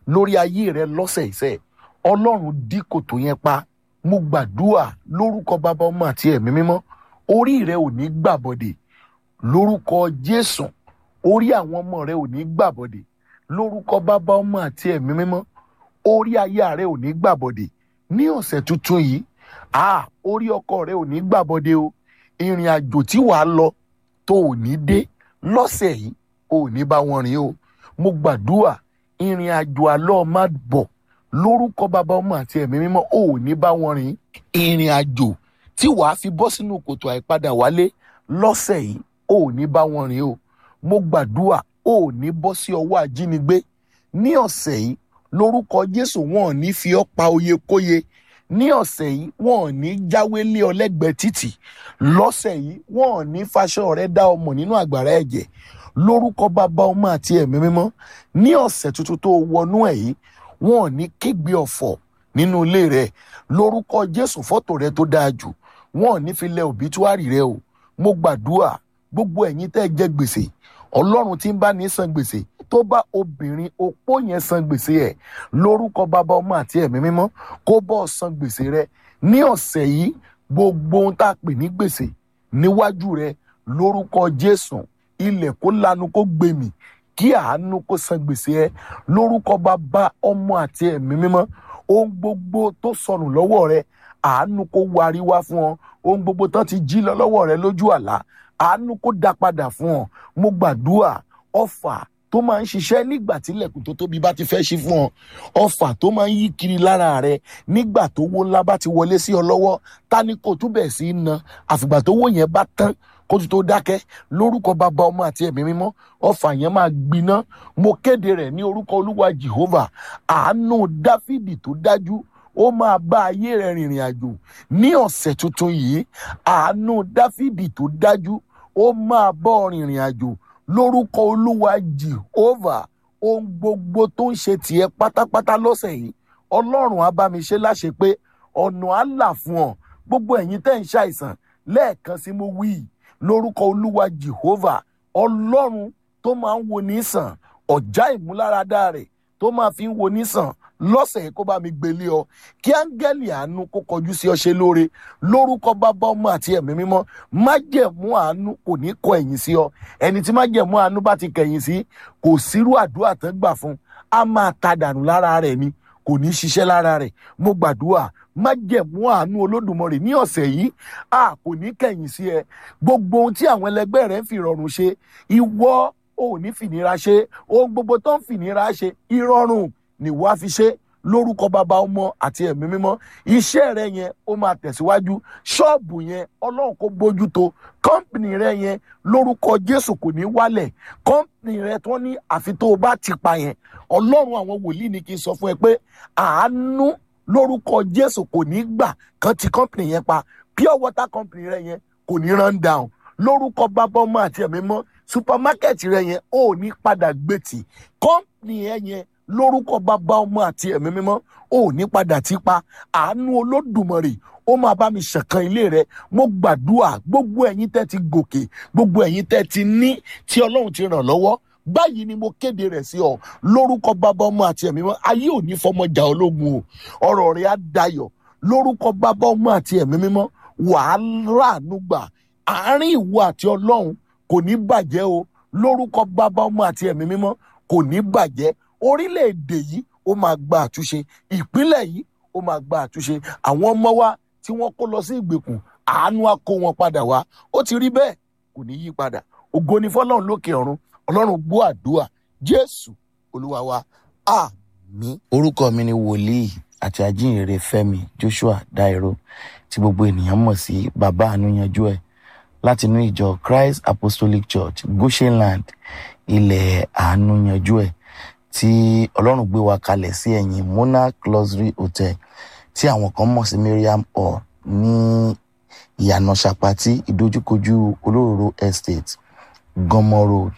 lórí ayé rẹ lọ́sẹ̀ ìṣẹ́ ọlọ́run dí kòtò yẹn pa mo gbàdúrà lórúkọ bàbá ọmọ àti ẹ̀mí mímọ́ orí rẹ ò ní gbàbọ̀dè lórúkọ jésù orí àwọn ọmọ rẹ ò ní gbàbọ̀dè lórúkọ bàbá ọmọ àti ẹ̀mí mímọ́ orí aya rẹ ò ní gbàbọ̀dè ní ọ̀sẹ̀ tuntun yìí ah orí ọkọ rẹ ò ní gbàbọ̀dè o ìrìn àjò tí wàá lọ tó ò ní dé lọ́sẹ̀ yìí ò ní bá wọn rìn o mo gbàdúrà ìrìn àjò àlọ́ má bọ̀ lórúkọ bàbá ọmọ àti ẹ̀mí mímọ́ ò ní bá wọn rìn ìrìn àjò tí wàá fi bọ́ sínú kòtò àìpadà wálé lọ́sẹ̀ yìí ò ní bá wọn rìn o mo gbàdúrà ò ní bọ́ sí ọwọ́ ajínigbé ní ọ̀sẹ̀ yìí lórúkọ jésù wọn ò ní fi ọ́ pa oyekóye ní ọ̀sẹ̀ yìí wọn ò ní jáwé lé ọ lẹ́gbẹ̀ẹ́ títì lọ́sẹ̀ yìí wọn ò ní faṣọ rẹ dá ọmọ nínú àgbàrá ẹ̀jẹ̀ lórúkọ bàbá ọmọ àti ẹ̀mí mímọ́ ní ọ̀sẹ̀ tuntun tó wọnú ẹ̀ yìí wọn ò ní kégbe ọ̀fọ̀ nínú ilé rẹ lórúkọ jésù fọ́tò rẹ tó dáa jù wọn ò ní fi lẹ òbítúárì rẹ o mo gbàdúrà gbogbo ẹ̀yin tẹ́ ẹ jẹ gbèsè ọlọ́run tí ń bá ní san gbèsè tó bá obìnrin opó yẹn san gbèsè ẹ̀ lórúkọ bàbá ọmọ àti ẹ̀mí mímọ́ kó bọ́ san gbèsè rẹ ní ọ̀sẹ̀ yìí gbogbo ohun tá a pè ní gbèsè níwájú rẹ lórúkọ jésù ilẹ̀ kó lanu kó gbèmí kí àánú kó san gbèsè ẹ lórúkọ bàbá ọmọ àti ẹ̀mí mímọ́ ohun gbogbo tó sọnù lọ́wọ́ rẹ àánú kó warí wá fún ọ ohun gbogbo tán ti jí lọ lọ́wọ́ rẹ lójú àlá àánú kó dá padà fún ọ mo gbàdúrà ọfà tó máa ń ṣiṣẹ́ nígbà tí ilẹ̀kùn tó tóbi bá ti fẹ́ ṣí fún ọ ọfà tó máa ń yí kiri lára rẹ nígbà tó wó ńlá bá ti wọlé sí ọ lọ́wọ́ ta ni kò túbẹ̀ sí í na àfìgbà tó wó yẹn bá tán kó tó tó dákẹ́ lórúkọ bàbá ọmọ àti ẹ̀mí mímọ́ ọfà yẹn máa gbiná mo kéde rẹ̀ ní orúkọ olúwa jehovah àánú dáfídì tó dájú ó máa bá ayé rẹ̀ rìnrìn àjò ní ọ̀sẹ̀ tuntun yìí àánú dáfídì tó dájú ó máa bọ́ rìnrìn àjò lórúkọ olúwa jehovah ohun gbogbo tó ń ṣe tiẹ̀ pátápátá lọ́sẹ̀ yìí ọlọ́run á bá mi ṣe láṣẹ pé ọ̀nà á là fún ọ gbogbo ẹ̀yin tẹ́ ń ṣàìsàn lẹ́ẹ̀kan sí mo wí lórúkọ olúwa jehovah ọlọ́run tó máa ń wo ní sàn ọ̀já ìmúláradá rẹ̀ tó máa fi ń wo ní sàn lọ́sẹ̀ yìí kó bá mi gbélé ọ kí áńgẹ́lì àánú kó kọjú sí ọ ṣe lóore lórúkọ bàbá ọmọ àti ẹ̀mí mímọ́ májẹ̀mú àánú kò ní kọ ẹ̀yìn sí ọ ẹni tí májẹ̀mú àánú bá ti kẹ̀yìn sí kò sírú àdúrà tán gbà fún a máa ta dànù lára rẹ̀ ni kò ní ṣiṣẹ́ lára rẹ̀ mo gbàdúrà májẹ̀mú àánú olódùmarè ní ọ̀sẹ̀ yìí a kò ní kẹ̀yìn sí ẹ gbogbo ohun tí àwọn ẹlẹgbẹ́ rẹ̀ ń fi ìrọ̀rùn ṣe ìwọ ò ní fìnira ṣe ohun gbogbo tó ń fìnira ṣe ìrọ̀rùn ni wàá fi ṣe lórúkọ bàbá ọmọ àti ẹ̀mí mímọ́ iṣẹ́ rẹ yẹn ó máa tẹ̀síwájú ṣọ́ọ̀bù yẹn ọlọ́run kó bójú tó kọ́ńpìnì rẹ yẹn lórúkọ jésù kò ní wálẹ̀ kọ́ńpìnì rẹ tó ní àfi tó o bá ti pa yẹn ọlọ́run àwọn wòlíì ni kí n sọ fún ẹ pé àánú lórúkọ jésù kò ní gbà kán ti kọ́ńpìnì yẹn pa pure water company rẹ yẹn kò ní run down lórúkọ bàbá ọmọ àti ẹ̀mí mọ́ supermarket rẹ yẹn ò ní padà gbètì kọ́ńpìnì yẹn yẹn lórúkọ bàbá ọmọ àti ẹ̀mí mímọ́ ò ní padà tí pa àánú olódùmarè ó máa bá mi ṣẹ̀kan ilé rẹ mo gbàdúrà gbogbo ẹ̀yin tẹ́ ti gòkè gbogbo ẹ̀yin tẹ́ ti ní tí ọlọ́run ti ràn lọ́wọ́ báyìí ni mo kéde rẹ̀ sí ọ lórúkọ bàbá ọmọ àti ẹ̀mí mímọ́ ayé ò ní fọmọjà ológun o ọ̀rọ̀ rẹ̀ á dayọ̀ lórúkọ bàbá ọmọ àti ẹ̀mí mímọ́ wàá ráàánú gbà àárín ìwọ àti ọlọ́run kò ní bàjẹ́ o lórúkọ bàbá ọmọ àti ẹ̀mí mímọ́ kò ní bàjẹ́ orílẹ̀-èdè yìí ó máa gba àtúnṣe ìpínlẹ̀ yìí ó máa gba àtúnṣe àwọn ọmọ wa tí wọ́n kó lọ sí ìgbèkùn àánú á kó wọn padà wá ó ti rí bẹ́ẹ̀ kò ní yí padà ògo ni fọlọ́run lókè ọ̀run ọlọ́run gbọ́ àdúrà jésù olúwa wa àmín. orúkọ mi ni wòlíì àti ajínrere fẹ́mi joshua dairo tí gbogbo ènìyàn mọ̀ sí bàbá àánúyanjú ẹ̀ látinú ìjọ christ apostolic church goshenland ilẹ̀ àánúyanjú ẹ̀ tí ọlọ́run gbé wa kalẹ̀ sí ẹ̀yìn monarch luxury hotel tí àwọn kan mọ̀ sí miriam hall ní ìyànà sapati ìdojúkojú olóróró estate gọmọ road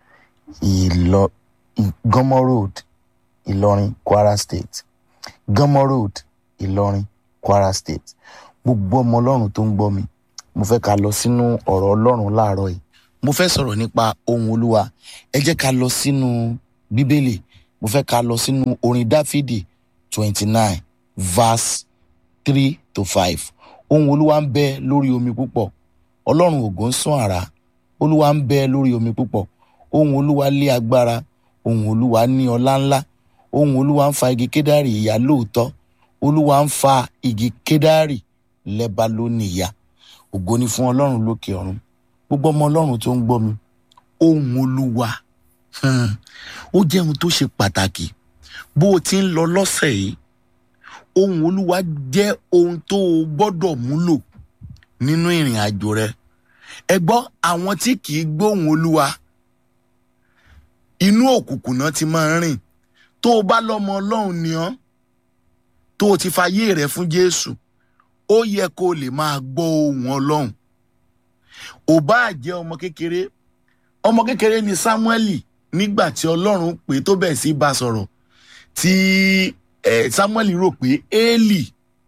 ìlọ gọmọ road ìlọrin kwara state gọmọ road ìlọrin kwara state gbogbo ọmọ ọlọ́run tó ń gbọ́ mi mo fẹ́ ká lọ sínú ọ̀rọ̀ ọlọ́run láàárọ̀ yìí mo fẹ́ sọ̀rọ̀ nípa ohun olúwa ẹ jẹ́ ká lọ sínú bíbélì mo fẹ́ ká lọ sínú orin dáfídì twenty nine verse three to five ohun olúwa ń bẹ lórí omi púpọ̀ ọlọ́run ògo ń sán àrá olúwa ń bẹ lórí omi púpọ̀ ohun olúwa lé agbára ohun olúwa ní ọlá ńlá ohun olúwa ń fa igi kédárì ìyá lóòótọ́ olúwa ń fa igi kédárì lẹ́ba lónìí ìyá ògo ni fún ọlọ́run lókè ọ̀run gbogbo ọmọ ọlọ́run tó ń gbọ́ mi ohun olúwa hmm, ó jẹ́ ohun tó ṣe pàtàkì bó o ti ń lọ lọ́sẹ̀ yìí ohun olúwa jẹ́ ohun tó o gbọ́dọ̀ múlò nínú ìrìn àjò rẹ ẹ gbọ́ àwọn tí kì í gbóhùn olúwa inú òkùnkùn náà ti máa ń rìn tó o bá lọ́mọ ọlọ́run ni ọ́ tó o ti fayé rẹ fún jésù ó yẹ kó o lè máa gbọ́ ohùn ọlọ́run ò bá jẹ́ ọmọ kékeré ọmọ kékeré ni sámúẹ́lì nígbà tí ọlọ́run pè tó bẹ̀ sí bá sọ̀rọ̀ tí eh, sámúẹ́lì rò pé éèlì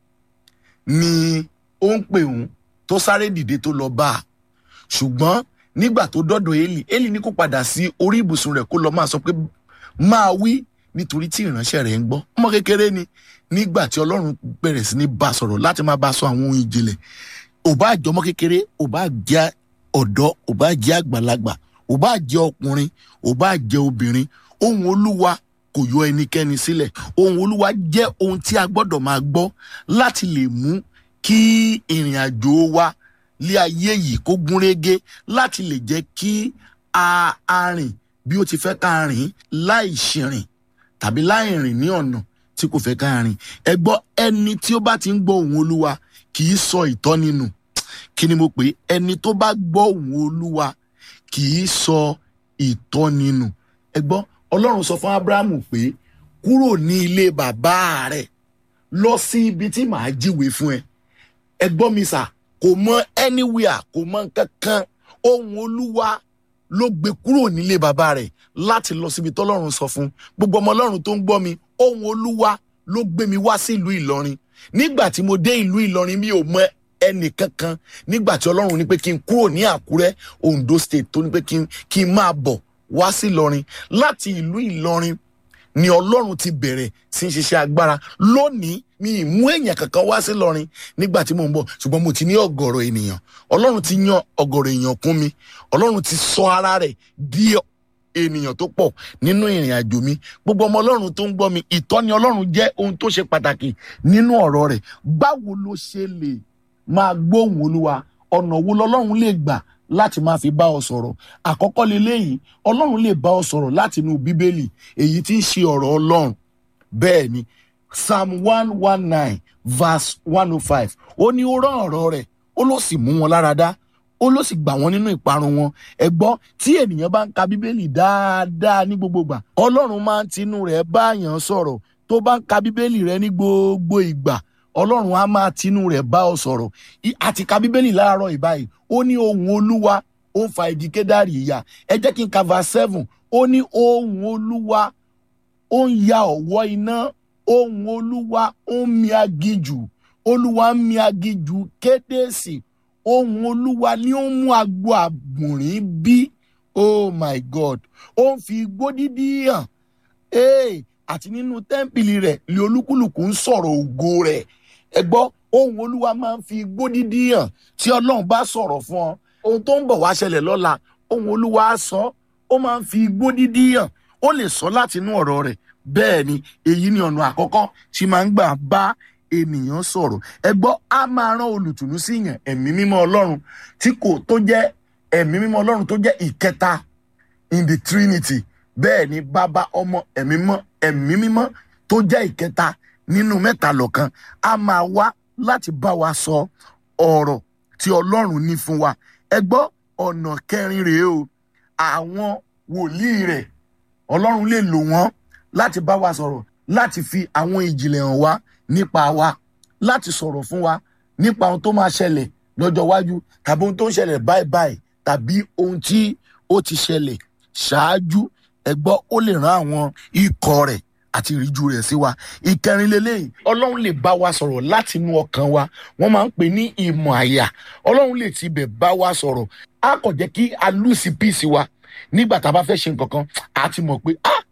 ni ó ń pè òun tó sáré dìde tó lọ bá a ṣùgbọ́n nígbà tó dọ́dọ̀ éèlì éèlì ní kó padà sí orí ibùsùn rẹ̀ kó lọ máa sọ pé máa wí nítorí tí ìránṣẹ́ rẹ̀ ń gbọ́ ọmọ kékeré ni nígbà tí ọlọ́run bẹ̀rẹ̀ sí ní bá a sọ̀rọ̀ láti máa bá a sọ àwọn ohun ìjìnlẹ̀ ò bá jẹ́ ọmọ kékeré ò bá jẹ́ ọ̀dọ́ ò bá jẹ́ àgbàlagbà ò bá jẹ́ ọkùnrin ò bá jẹ́ obìnrin ohun olúwa kò yọ ẹnikẹ́ni sílẹ̀ ohun olúwa jẹ́ ohun tí a gbọ́dọ̀ máa gbọ́ láti lè mú kí ìrìn àjò wa lé ayé yìí kó gúnrégé láti lè jẹ́ kí a a rìn bí ó ti fẹ́ ká rìn láì ṣìrìn tàbí láì rìn ní ọ̀nà tí kò fẹ́ ká rìn ẹ gbọ́ ẹni tí ó bá ti ń gbọ́ ohùn olúwa kì í sọ ìtọ́ni nù kí ni mo pè é ẹni tó bá gbọ́ ohùn olúwa kì í sọ ìtọ́ni nù ẹ gbọ́ ọlọ́run sọ fún abrahamu pé kúrò ní ilé bàbá rẹ̀ lọ sí ibi tí màá jíwèé fún ẹ ẹ gbọ́ mi sà kò mọ anywhere kò mọ kankan ohùn olúwa ló gbé kúrò nílé bàbá rẹ̀ láti lọ síbi tọ́lọ́run sọ fún gbogbo ọmọ ọlọ́run tó ń gbọ́ mi ohùn olúwa ló gbé mi wá sí ìlú ìlọrin nígbà tí mo dé ìlú ìlọrin mi ò mọ ẹnì kankan nígbà tí ọlọ́run ní pé kí n kúrò ní àkúrẹ́ ondo state tó ní pé kí n kí n máa bọ̀ wá sí ìlọrin láti ìlú ìlọrin ni ọlọ́run ti bẹ̀rẹ̀ sí ń ṣiṣẹ́ agbára lónìí mi ì mú èèyàn kankan wá sí ìlọrin nígbà tí mò ń bọ̀ ṣùgbọ́n mo ti ní ọ̀gọ̀rọ̀ ènìyàn ọlọ́run ti yan ọ̀gọ̀rọ̀ èèyàn kún mi ọlọ́run ti sọ ara rẹ̀ di ènìyàn tó pọ̀ nínú ìrìn àjò mi gbogbo ọmọ ọlọ́run tó ń gbọ́ mi ìtọ́ni ọlọ́run jẹ́ ohun tó ṣe pàtàkì nínú ọ̀rọ̀ rẹ̀ báwo ló ṣe lè máa gbóhùn olúwa ọ̀nà wo lọ́lọ́run lè gbà láti máa fi bá ọ sọ̀rọ̀ àkọ́kọ́ leléyìí ọlọ́run lè bá ọ sọ̀rọ̀ láti inú bíbélì èyí tí ń ṣe ọ̀rọ̀ ọlọ́run bẹ́ẹ̀ ni psalm one one nine verse one oh five ó ní ó rán ọ̀rọ̀ rẹ̀ ó ló sì mú wọn lára dá ó ló sì gbà wọ́n nínú ìparun wọn ẹ gbọ́ tí ènìyàn bá ń ka bíbélì dáadáa ní gbogbo ìgbà ọlọ́run máa ń tinú rẹ̀ báyàn sọ̀rọ̀ tó bá ń ka bíbélì rẹ̀ ní gbogbo ìgbà ọlọ́run á máa tinú rẹ̀ bá ọ sọ̀rọ̀ àti ka bíbélì láàárọ̀ ìbáyìí ó ní ohun olúwa ó ń fa igi kédárì ìyá ẹ jẹ́ kí n ka verse seven ó ní ohun olúwa ó ń ya ọ̀wọ́ iná ohun olúwa ó ń mi aginjù olúwa ń mi aginjù kédèsì ohun olúwa ni ó ń mú agbo àgbòrín bí oh my god ó ń fi igbó dídí hàn hey, àti nínú tẹ́ḿpìlì rẹ̀ lé olúkúlùkù ń sọ̀rọ̀ ògo rẹ̀ ẹ gbọ́ ohun olúwa máa ń fi igbó dídí hàn tí ọlọ́run bá sọ̀rọ̀ fún ọ ohun tó ń bọ̀ wá ṣẹlẹ̀ lọ́la ohun olúwa á sọ ó máa ń fi igbó dídí hàn ó lè sọ láti inú ọ̀rọ̀ rẹ̀ bẹ́ẹ̀ ni èyí ni ọ̀nà àkọ́kọ́ tí máa ń gbà bá ènìyàn sọ̀rọ̀ ẹ gbọ́ á máa rán olùtùnú sí yàn ẹ̀mí mímọ́ ọlọ́run tí kò tó jẹ́ ẹ̀mí mímọ́ ọlọ́run tó jẹ́ ìkẹta in the trinity bẹ́ẹ̀ ni bàbá ọmọ ẹ̀mí mọ́ ẹ̀mí mímọ́ tó jẹ́ ìkẹta nínú mẹ́ta lọ́kan á máa wá láti bá wa sọ ọ̀rọ̀ tí ọlọ́run ní fún wa ẹ gbọ́ ọ̀nà kẹrin rèé o àwọn wòlíì rẹ̀ ọlọ́run lè lò wọ́n láti bá wa sọ̀rọ̀ láti fi àwọn ìjìnlẹ̀ hàn wá nípa wa láti sọ̀rọ̀ fún wa nípa ohun tó máa ṣẹlẹ̀ lọ́jọ́ iwájú tàbí ohun tó ń ṣẹlẹ̀ báyìí báyìí tàbí ohun tí ó ti ṣẹlẹ̀ ṣáájú ẹ gbọ́ ó lè rán àwọn ikọ̀ rẹ̀ àti ìríjú rẹ̀ sí wa ìkẹrin lélẹ́yìn ọlọ́run lè bá wa sọ̀rọ̀ láti inú ọkàn wa wọ́n máa ń pè ní ìmọ̀ àyà ọlọ́run lè tibẹ̀ bá wa sọ̀rọ̀ á kàn jẹ́ kí a lùsì píìsì wa nígbà tá a bá fẹ́ ṣe nǹkan kan a ti mọ̀ pé ah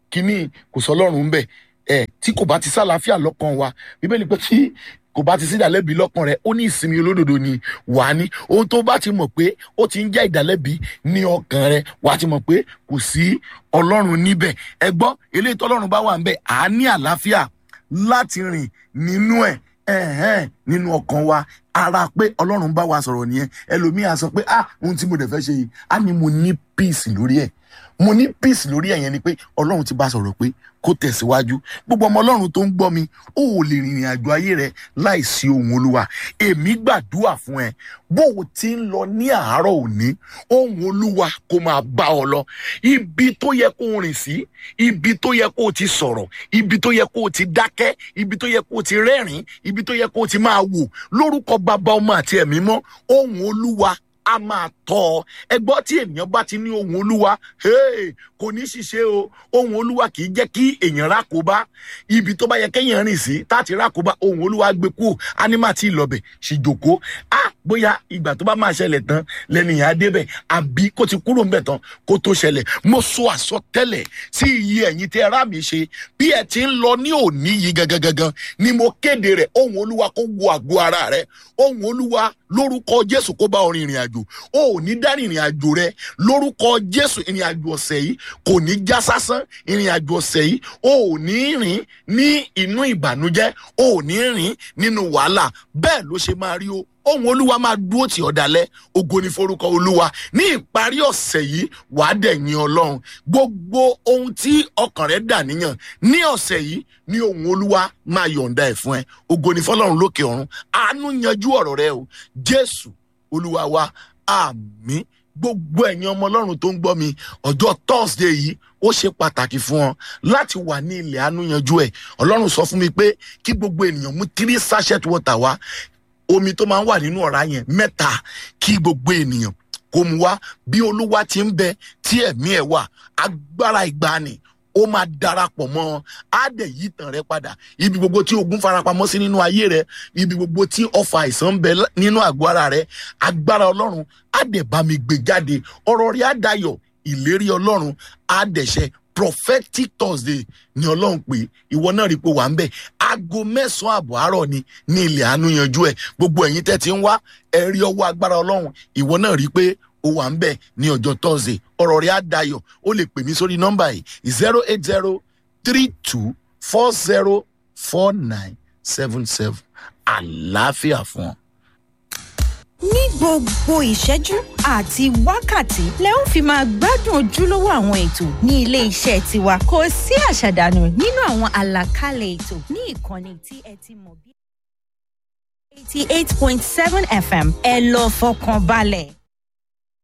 kínní kò sọ ọlọ́run ń bẹ̀ ẹ̀ tí kò bá ti sálàáfíà lọ́kàn wa bíbélì pé tí kò bá ti sí ìdálẹ́bi lọ́kàn rẹ ó ní ìsinmi olódodo ni wà á ní ohun tó bá ti mọ̀ pé ó ti ń jẹ́ ìdálẹ́bi ní ọkàn rẹ wà á ti mọ̀ pé kò sí ọlọ́run níbẹ̀ ẹ gbọ́ eléyìí tọ́lọ́run bá wà ń bẹ̀ à á ní àlàáfíà láti rìn nínú ẹ̀ ẹ̀hẹ́n nínú ọkàn wa ara pé ọlọ́run bá wa sọ̀rọ̀ nìyẹn ẹlòmíà sọ pé ah ohun tí mo dẹ̀ fẹ́ ṣe yìí á ní mo ní peace lórí ẹ̀ mo ní peace lórí ẹ̀ yẹn ni pé ọlọ́run ti bá sọ̀rọ̀ pé kó tẹ̀síwájú gbogbo ọmọ ọlọ́run tó ń gbọ́ mi ó ò lè rìnrìn àjò ayé rẹ láìsí ohun olúwa èmi gbàdúrà fún ẹ bó o ti ń lọ ní àárọ̀ òní ohun olúwa kó máa bá ọ lọ ibi tó yẹ kó o rìn sí ibi tó yẹ kó o ti sọ̀rọ̀ ibi tó yẹ kó o ti dákẹ́ ibi tó yẹ kó o ti rẹ́rìn ibi tó yẹ kó o ti máa wò lórúkọ bàbá ọmọ àti ẹ̀mí mọ́ ohun olúwa a máa tọ́ ọ ẹgbọ́n tí ènìyàn bá ti ní ohun olúwa hey, kò ní ṣiṣẹ́ o ohun olúwa kì í jẹ́ kí èèyàn rákòbá ibi tó bá yẹ kéèyàn rìn sí táti rákòbá ohun olúwa gbé kú ánímà tí ìlọbẹ̀ sì jòkó a bóyá ìgbà tó bá máa ṣẹlẹ̀ tán lẹ́nìyàn á débẹ̀ àbí kó ti kúrò ńbẹ̀ tán kó tó ṣẹlẹ̀ mo sọ àsọtẹ́lẹ̀ sí iye ẹ̀yin tẹ́ ara mi ṣe bí ẹ ti ń lọ ní òní yìí gangan gangan ni mo kéde rẹ̀ ohun olúwa kó wo àgọ́ ara rẹ̀ ohun olúwa lórúkọ jésù kó bá ọ rin ìrìn àjò o ò ní dá ìrìn àjò rẹ lórúkọ jésù ìrìn àjò ọ̀sẹ̀ yìí kò ní já sásán ìrìn àjò ọ̀sẹ̀ yìí o ò ní rìn ní inú ìbànújẹ́ o ò ní rìn nínú wàhálà bẹ́ẹ̀ ló ṣe máa rí o ohun olúwa máa dúró tì ọ́ dalẹ̀ ògo ní forúkọ olúwa ní ìparí ọ̀sẹ̀ yìí wàá dẹ̀yìn ọlọ́run gbogbo ohun tí ọkàn rẹ̀ dà níyàn ní ọ̀sẹ̀ yìí ní ohun olúwa máa yọ̀ǹda ẹ̀ fún ẹ ògo ní fọlọ́run lókè ọ̀run àánú yanjú ọ̀rọ̀ rẹ o jésù olúwa wa àmín gbogbo ẹ̀yin ọmọ ọlọ́run tó ń gbọ́ mi ọjọ́ thursday yìí ó ṣe pàtàkì fún ọ láti wà ní ilẹ̀ àánú yanjú ẹ̀ ọlọ́run sọ fún mi pé kí gbogbo ènìyàn mú three sachet water wá omi tó máa ń wà nínú ọ̀rá yẹn mẹ́ta kí gbogbo ènìyàn kó mu wá bí olúwa ti ń bẹ tí ẹ̀mí ẹ̀ wà agbára ìgbani ó máa darapọ̀ mọ́ ọ á dẹ̀ yí tàn rẹ padà ibi gbogbo tí ogun farapamọ́ sí nínú ayé rẹ ibi gbogbo tí ọfà àìsàn ń bẹ nínú àgọ́ ara rẹ agbára ọlọ́run á dẹ̀ bá mi gbé jáde ọ̀rọ̀ rẹ á dayọ̀ ìlérí ọlọ́run á dẹ̀ ṣẹ prophetic thursday ni ọlọ́run pé ìwọ náà rí i pé wà ń bẹ̀ aago mẹ́sàn-án àbọ̀ àárọ̀ ni ní ilẹ̀ àánú yanjú ẹ̀ gbogbo ẹ̀yin tẹ́ ti ń wá ẹ rí ọwọ́ agbára ọlọ́run ìwọ náà rí i pé ó wà ń bẹ̀ ní ọjọ́ thursday ọ̀rọ̀ rẹ̀ á dayọ̀ ó lè pè mí sórí nọ́mbà yìí zero eight zero three two four zero four nine seven seven àlàáfíà fún ọ. ní gbogbo ìṣẹ́jú àti wákàtí lẹ ó fi máa gbádùn ojúlówó àwọn ètò ní ilé iṣẹ́ tiwa kò sí àṣàdànù nínú àwọn àlàkalẹ̀ ètò ní ìkànnì tí ẹ ti mọ̀ bí. eighty eight point seven fm ẹ lọ fọkàn balẹ̀.